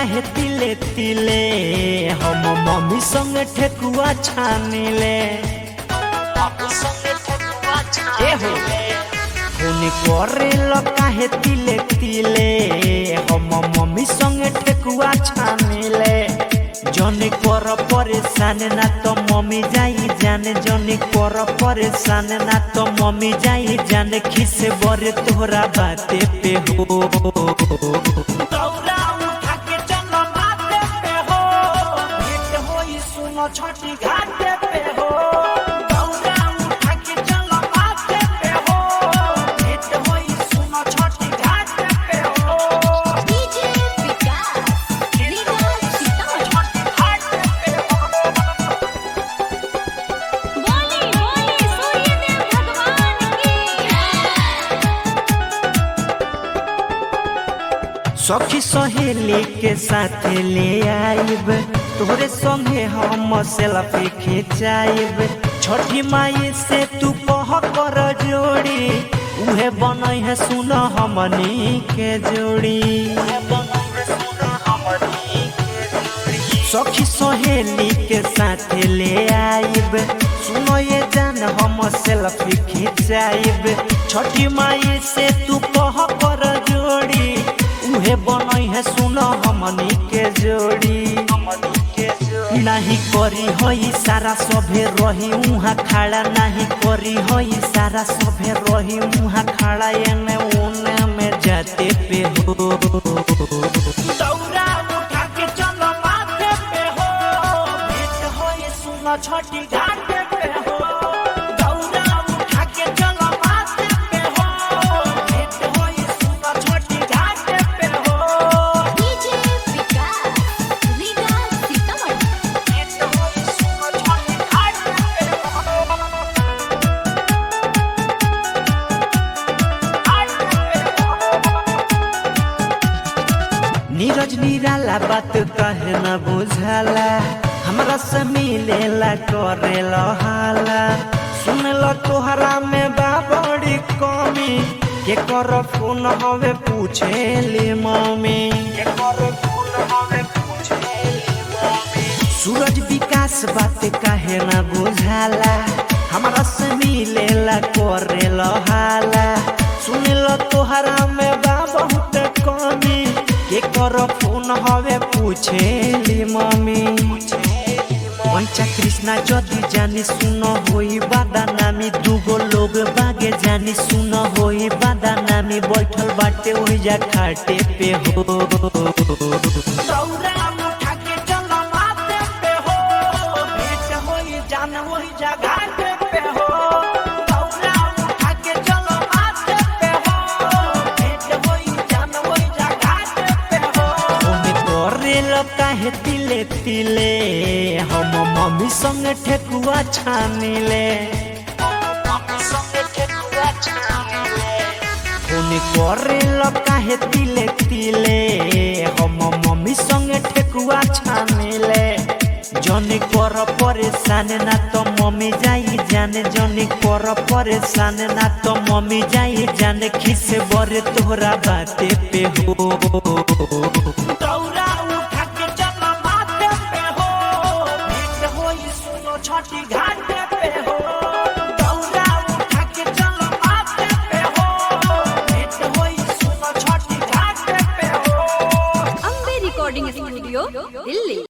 काहे तिले तिले हम मम्मी संग ठेकुआ छानिले ए हो फोन करेल काहे तिले तिले हम मम्मी संग ठेकुआ छानिले जने कर परेशान ना तो मम्मी जाई जाने जने कर परेशान ना तो मम्मी जाई जाने खिस बरे तोहरा बाते पे हो दौड़ा उठा के चल माथे पे हो भेंट होई सुनो छठी घाटे पे हो दौड़ा उठा के चल माथे पे हो भेंट होई सुनो छठी घाटे पे हो डीजे विकास लीला सीतामढ़ी छठी घाटे पे हो बोली बोली सूर्यदेव भगवान की सखी सहेली के साथ ले आइब तोहरे संगे हम सेल्फी खिंचाइब छठी माई से तू कह कर जोड़ी उहे बनई है सुन हमनी के जोड़ी सखी सहेली के साथ ले आइब सुनो ये जान हम सेल्फी खिंचाइब छठी माई से तू कह कर जोड़ी उहे बनई है सुनो हमनी के जोड़ी नहीं करी होई सारा सभे रही उहाँ खड़ा नहीं करी होई सारा सभे रही उहाँ खड़ा एने उने में जाते पे हो दौड़ा उठा के चलो माथे पे हो भेंट होई सुनो छठी घाटे पे हो दौड़ा उठा के चलो माथे पे हो भेंट होई सुनो छठी घाटे पे हो डीजे विकास लीला सीतामढ़ी भेंट होई सुनो छठी घाटे पे हो नीरज निराला बात कहे न बुझाला हमरा से मिलेला करेला हाला सुनल तोहरा में बा बड़ी कमी के कर फोन हवे पूछेली मम्मी के कर फोन हवे पूछेली मम्मी सूरज विकास बात काहे न बुझाला हमरा से मिलेला करेला हाला सुनल तोहरा में बा बहुत कमी के कर फोन हवे पूछेली मम्मी पंचा कृष्णा जदि जानी सुन होई बादा नामी दूगो लोग बागे जानी सुन होई बादा नामी बैठल बाटे ओहिजा खाटे पे हो दौड़ा उठा के चल माथे पे हो भेंट होई जान ओहिजा घाटे पे हो दौड़ा उठा के चल माथे पे हो भेंट होई जान ओहिजा घाटे पे हो ओमे करेल काहे तिले तिले हम मम्मी संग ठेकुआ छानिले ओने करेल काहे तिले तिले हम मम्मी संग ठेकुआ छानिले जने कर परेशान ना तो मम्मी जाई जाने जने कर परेशान ना तो मम्मी जाई जाने खिस बरे तोहरा बाते पे हो दौड़ा उठा के चल माथे पे हो भेंट होई सुनो छठी घाटे पे हो दौड़ा उठा के चल माथे पे हो भेंट होई सुनो छठी घाटे पे हो अम्बे रिकॉर्डिंग स्टूडियो दिल्ली